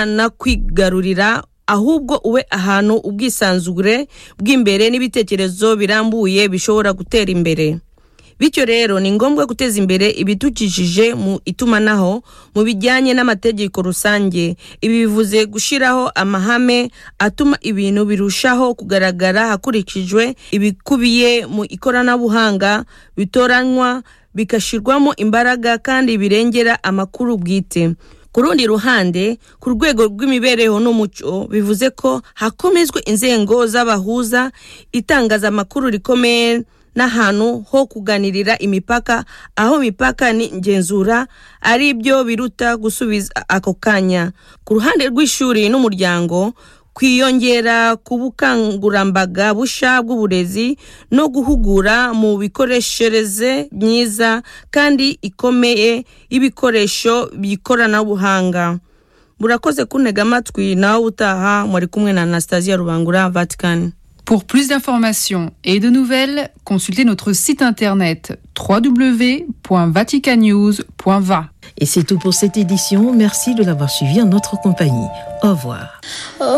no kwigarurira ahubwo ube ahantu ubwisanzure bw'imbere n'ibitekerezo birambuye bishobora gutera imbere bityo rero ni ngombwa guteza imbere ibidukikije mu itumanaho mu bijyanye n'amategeko rusange ibi bivuze gushyiraho amahame atuma ibintu birushaho kugaragara hakurikijwe ibikubiye mu ikoranabuhanga bitoranywa bigashyirwamo imbaraga kandi birengera amakuru bwite ku rundi ruhande ku rwego rw'imibereho n'umuco bivuze ko hakomezwa inzego z'abahuza itangazamakuru rikomeye n'ahantu ho kuganirira imipaka aho imipaka ni ingenzura ari byo biruta gusubiza ako kanya ku ruhande rw'ishuri n'umuryango kwiyongera ku bukangurambaga busha bw'uburezi no guhugura mu bikoreshereze myiza kandi ikomeye y'ibikoresho by'ikoranabuhanga murakoze kuntega amatwi nawe utaha muri kumwe na anastasia rubangura vatikani Pour plus d'informations et de nouvelles, consultez notre site internet www.vaticanews.va. Et c'est tout pour cette édition. Merci de l'avoir suivi en notre compagnie. Au revoir. Oh.